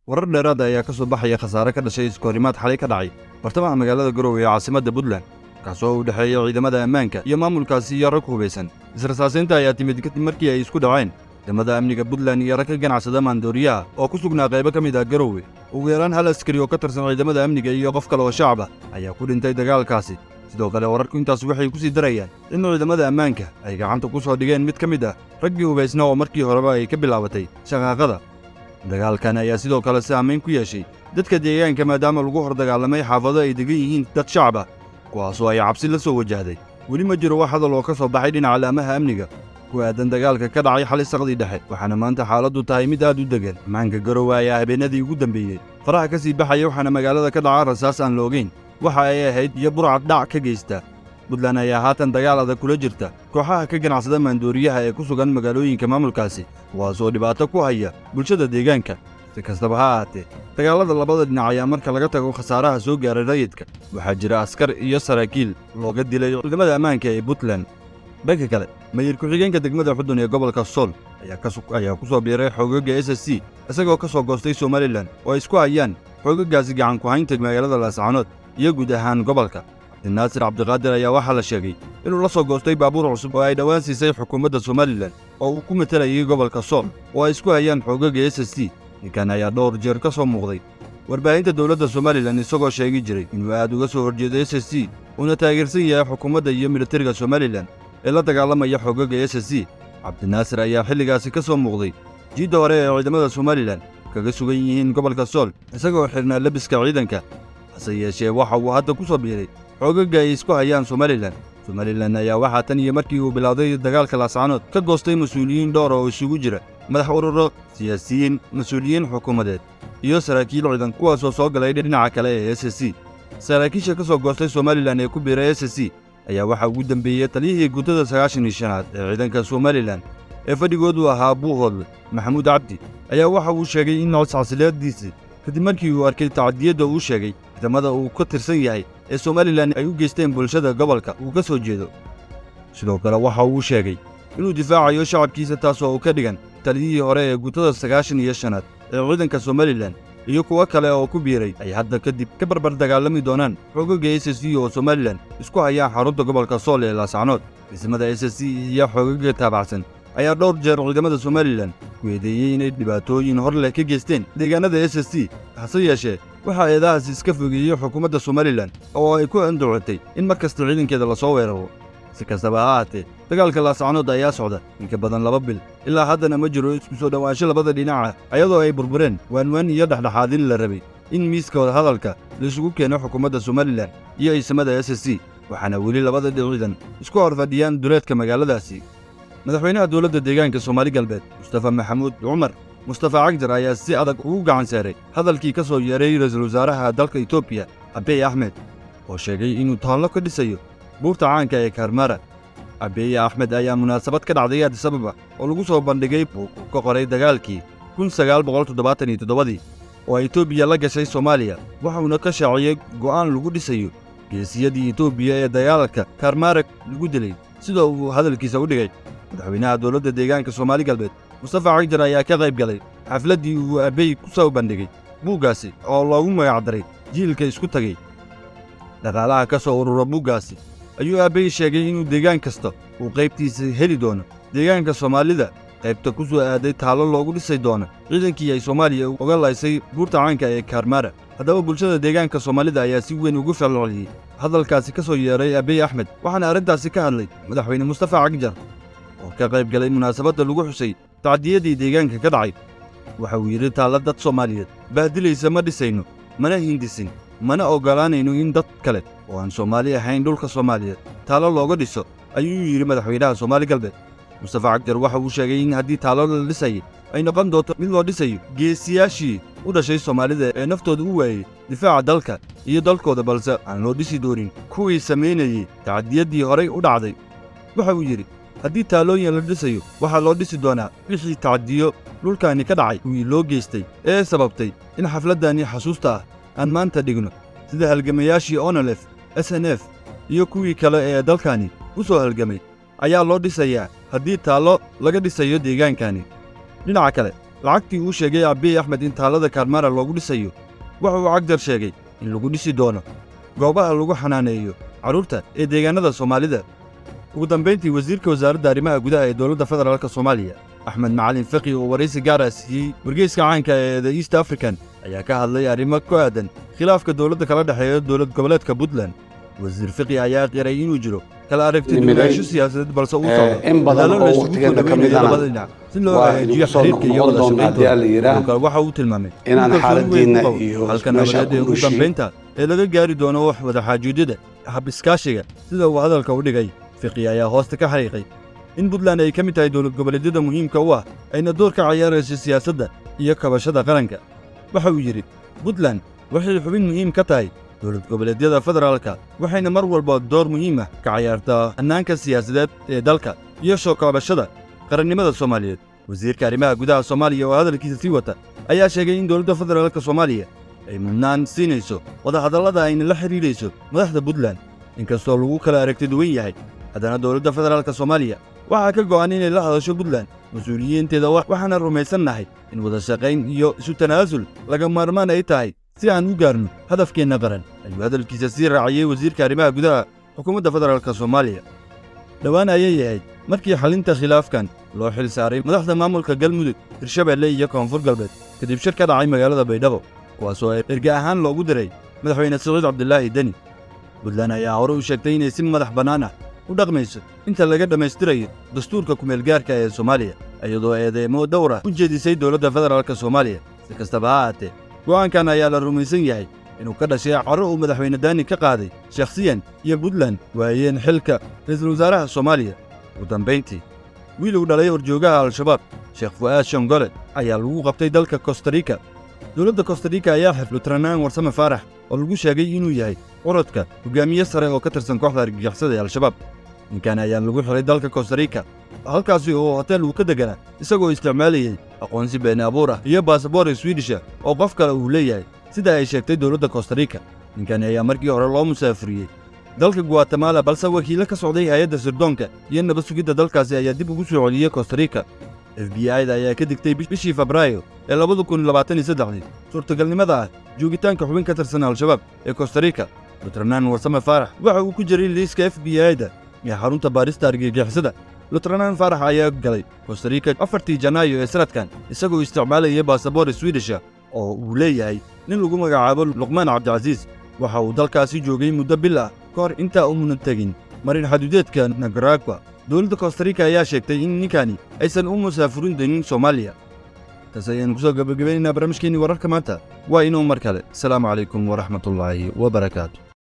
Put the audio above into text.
warar dheeraada ayaa ka soo baxaya khasaare ka dhashay iskoorimaad xalay ka dhacay bartamaha magaalada garowe ee caasimadda puntland kaasoo u dhexeeya ciidamada ammaanka iyo maamulkaasi iyo rag hubaysan israsaasaynta ayaa timid kadib markii ay isku dhaceen ciidamada amniga puntland iyo rag ka ganacsada maandooriyaha oo ku sugnaa qaybo ka mid ah garowe ugu yaraan hal askari oo ka tirsan ciidamada amniga iyo qof kale oo shacab ah ayaa ku dhintay dagaalkaasi sidoo kale wararku intaas waxay ku sii darayaan in ciidamada ammaanka ay gacanta ku soo dhigeen mid ka mid ah raggii hubaysna oo markii horeba ay ka bilaabatay shaqaaqada dagaalkan ayaa sidoo kale saamayn ku yeeshay dadka deegaanka maadaama lagu hor dagaalamay xaafado ay degan yihiin dad shacab ah kuwaasoo ay cabsi la soo wajahday weli ma jiro wax hadal oo ka soo baxay dhinaca laamaha amniga ku aadan dagaalka ka dhacay xali saqdii dhexe waxaana maanta xaaladdu tahay mid aad u degan ammaanka garowe ayaa habeenadii ugu dambeeyey faraha ka sii baxaya waxaana magaalada ka dhaca rasaas aan loogeyn waxa ay ahayd iyo burcad dhac ka geysta puntland ayaa haatan dagaal adag kula jirta kooxaha ka ganacsada maandooriyaha ee ku sugan magaalooyinka maamulkaasi kuwaasoo dhibaato ku haya bulshada deegaanka si kastaba ha ahaatee dagaallada labada dhinac ayaa marka laga tago khasaaraha soo gaaray rayidka waxaa jira askar iyo saraakiil looga dilay ciidamada ammaanka ee puntland dhanka kale mayir ku-xigeenka degmada xudun ee gobolka sool ayaa ku soo biiray xoogaga s s c isagoo ka soo goostay somalilan oo ay isku hayaan xoogagaasi gacan ku-haynta magaalada laascaanood iyo guud ahaan gobolka naasir cabdiqaadir ayaa waxaa la sheegay inuu la soo goostay baabuur cusub oo ay dhowaan siisay xukuumadda somalilan oo uu ku matelayay gobolka sool oo ay isku hayaan xoogaga s s c ninkan ayaa dhowr jeer ka soo muuqday warbaahinta dowladda somalilan isagoo sheegi jiray inuu aad uga soo horjeedo s s c uuna taageersan yahay xukuumadda iyo militariga somalilan ee la dagaalamaya xoogaga s s c cabdinaasir ayaa xilligaasi ka soo muuqday jiidda hore ee ciidamada somalilan kaga sugan yihiin gobolka sool isagoo xidhnaa lebiska ciidanka hase yeeshee waxa uu hadda ku soo biiray xoogaga ay isku hayaan somalilan somalilan ayaa waxaa tan iyo markii uu bilowday dagaalka laascaanood ka goostay mas-uuliyiin dhowr oo isugu jira madax ururo siyaasiyiin mas-uuliyiin xukuumadeed iyo saraakiil ciidan kuwaasoo soo galay dhinaca kale ee s s c saraakiisha ka soo goostay somalilan ee ku biiray s s c ayaa waxaa ugu dembeeyey taliyihii guddada sagaashan iyo shanaad ee ciidanka somalilan ee fadhigoodu ahaa buuhoodle maxamuud cabdi ayaa waxa uu sheegay in codcasileediisii kadib markii uu arkay tacadiyadda uu sheegay ciidamada uu ka tirsan yahay ee somalilan ay u geysteen bulshada gobolka uu ka soo jeedo sidoo kale waxa uu sheegay inuu difaacayo shacabkiisa taasoo uu ka dhigan taliyihii hore ee guutada sagaashan iyo shanaad ee ciidanka somalilan iyo kuwo kale oo ku biiray ay hadda kadib ka barbar dagaalami doonaan xoogaga s s c oo somalilan isku hayaan xarunta gobolka sool ee laascanood dhismada s s c iyo xoogaga taabacsan ayaa dhowr jeer ciidamada somalilan ku eedeeyey inay dhibaatooyin hor leh ka geysteen deegaanada s s c hase yeeshee waxaa eedahaas iska fogeeyey xukuumadda somalilan oo ay ku andacotay in mar kasta ciidankeeda lasoo weeraro si kastaba ha ahaatee dagaalka laascanood ayaa socda inka badan laba bil ilaa haddana ma jiro isku soo dhowaansho labada dhinaca ayadoo ay burbureen waanwaan iyo dhexdhexaadin la rabay in miiska hadalka laisugu keeno xukuumadda somalilan iyo ciisamada s s c waxaana weli labada ciidan isku hor fadhiyaan duleedka magaaladaasi madaxweynaha dowladda deegaanka soomaali galbeed mustafa maxamuud cumar mustafa cagjar ayaa si adag ugu gacan saaray hadalkii ka soo yeeray ra'iisul wasaaraha dalka etoobiya abiy axmed oo sheegay inuu taallo ka dhisayo buurta caanka ee karmara abiy axmed ayaa munaasabad ka dhacday adisababa oo lagu soo bandhigay buug uu ka qoray dagaalkii kun sagaal boqol toddobaatan iyo toddobadii oo etoobiya la gashay soomaaliya waxuuna ka shaaciyey go'aan lagu dhisayo geesiyadii etoobiya ee dagaalka karmarag lagu dilay sidoo uu hadalkiisa u dhigay madaxweynaha dowladda deegaanka soomaali galbeed mustafa cagjar ayaa ka qayb galay xafladdii uu abbey ku soo bandhigay buuggaasi oo loogu magacdaray jiilka isku tagay dhaqaalaha ka soo urura buuggaasi ayuu abbey sheegay inuu deegaan kasta uu qaybtiisa heli doono deegaanka soomaalida qaybta ku soo aaday taallo loogu dhisay doono ciidankii ay soomaaliya uga laysay buurta caanka ee karmara haddaba bulshada deegaanka soomaalida ayaa si weyn ugu falceliyey hadalkaasi ka soo yeeray abiy axmed waxaana arrintaasi ka hadlay madaxweyne mustafa cagjar oo ka qayb galay munaasabadda lagu xusay tacdiyadii deegaanka ka dhacay waxa uu yidhi taalla dad soomaaliyeed baadilaysa ma dhisayno mana hindisin mana oggolaanayno in dad kale oo aan soomaali ahayn dhulka soomaaliyeed taallo looga dhiso ayuu yidhi madaxweynaha soomaali galbeed mustafa cagjar waxa uu sheegay in haddii taallo la dhisayay ay noqon doonto mid loo dhisayo geesiyaashii u dhashay soomaalida ee naftooda u waayey difaaca dalka iyo dalkooda balse aan loo dhisi doonin kuwii samaynayey tacdiyaddii horay u dhacday waxa uu yidhi haddii taallooyin la dhisayo waxaa loo dhisi doonaa wixii tacdiyo dhulkaani ka dhacay kuwii loo geystay ee sababtay in xafladdani xasuusta ah aan maanta dhigno sida halgamayaashii onolef s n f iyo kuwii kale ee dalkani u soo halgamay ayaa loo dhisayaa haddii taallo laga dhisayo deegaankani dhinaca kale lacagtii uu sheegay abiy axmed in taalada kaarmara loogu dhisayo waxa uu cagjar sheegay in lagu dhisi doono goobaha lagu xanaaneeyo carruurta ee deegaannada soomaalida ugu dambayntii wasiirka wasaaradda arrimaha gudaha ee dowladda federaalka soomaaliya axmed macalin faqi oo waraysi gaara siiyey wargeyska caanka ee the east african ayaa ka hadlay arrimo ku aadan khilaafka dowladda kala dhexeeya dowlad goboleedka puntland wasiir fiqi ayaa qiray inuu jiro kala aragti duwanaansho siyaasadeed balse uu socdo in badan dadaalo la oo isugu waqtigeena ka kordhaweynayo midana labada dhinac si loo waa hagaajiyo inugu soo xiriirka iyo wada noqon doonaa haddii alla shaqayntooda yidhaah. Dhulka waxa uu tilmaamay Inaan in kalsooni weyn xaaladdiina ku qabo iyo halka meesha nabadeed ee ku ugu heshiin. dambaynta ee laga gaari doono wax wada xaajuudyada hab iskaashiga sida uu hadalka u dhigay fiqi ayaa hoosta ka xariiqay in puntland ay ka mid tahay dowlad goboleedyada muhiimka u ah ayna door ka ciyaarayso siyaasadda iyo kabashada qaranka waxa uu yidhi puntland waxay xubin muhiim ka tahay dowlad goboleedyada federaalka waxayna mar walba door muhiim ah ka ciyaartaa hannaanka siyaasadeed ee dalka iyo soo kabashada qarannimada soomaaliyeed wasiirka arrimaha gudaha soomaaliya oo hadalkiisa sii wata ayaa sheegay in dowladda federaalka soomaaliya ay mudnaan siinayso wadahadallada ayna la xidhiidhayso madaxda puntland inkastoo lagu kala aragti duwan yahay haddana dowladda federaalka soomaaliya waxaa ka go'an inay la hadasho puntland mas-uuliyiinteeda wa- waxaana rumaysannahay in wada shaqayn iyo isu tanaasul laga maarmaan ay tahay si aan u gaarno hadafkeenna qaran ayuu hadalkiisa sii raaciyey wasiirka arrimaha gudaha xukuumadda federaalka soomaaliya dhowaan ayay ahayd markii xalinta khilaafkan loo xil saaray madaxda maamulka galmudug hirshabeelle iyo koonfur galbeed kadib shir ka dhacay magaalada baydhabo kuwaasoo ay erge ahaan loogu diray madaxweyne siciid cabdilaahi deni puntland ayaa hore u sheegtay inay si madax bannaan ah u dhaqmayso inta laga dhammaystirayo dastuurka kumeelgaarka ee soomaaliya iyadoo eedeemo dhowr ah u jeedisay dowladda federaalka soomaaliya si kastaba ha ahaatee go'aankan ayaa la rumaysan yahay inuu ka dhashay carro uu madaxweyne daani ka qaaday shakhsiyan iyo puntland waayeen xilka ra'iisul wasaaraha soomaaliya ugu dambayntii wiil uu dhalay horjoogaha al-shabaab sheekh fu'aad shongole ayaa lagu qabtay dalka kostarika dowladda kostarika ayaa xiflo tiranaan warsame faarax oo lagu sheegay inuu yahay curadka hogaamiye sare oo ka tirsan kooxda argagixisada ee al-shabaab ninkan ayaa lagu xiray dalka kostarika halkaasi oo hotel uu ka deganaa isagoo isticmaalayay aqoonsi been abuur ah iyo baasaboor swidisha oo qof kale uu leeyahay sida ay sheegtay dowladda kostarika ninkani ayaa markii hore loo musaafuriyey dalka guatemala balse wakiilo ka socday hay-adda sirdoonka iyo nabad sugidda dalkaasi ayaa dib ugu soo celiyey kostarika f b i da ayaa ka digtay bish- bishii febraayo ee labada kun labaatan iyo saddexdii suurtagalnimada ah joogitaanka xubin ka tirsan al-shabaab ee kostarika lutranaan warsame faarax waxa uu ku jiray liiska f b i da ee xarunta baarista argagixisada lutranaan faarax ayaa galay kostarika afartii janaayo ee sanadkan isagoo isticmaalayay baasaboor swidisha oo uu leeyahay nin lagu magacaabo luqmaan cabdicasiis waxa uu dalkaasi joogay muddo bil ah ka hor intaa umunan tegin marin xaduudeedka nagaragwa dowladda kostarika ayaa sheegtay in ninkani aysan u musaafurin doonin soomaaliya taas ayaanu kusoo gabagabaynaynaa barnaamijkeenii wararka maanta waa inuu mar kale asalaamu calaykum waraxmatullaahi wabarakaatu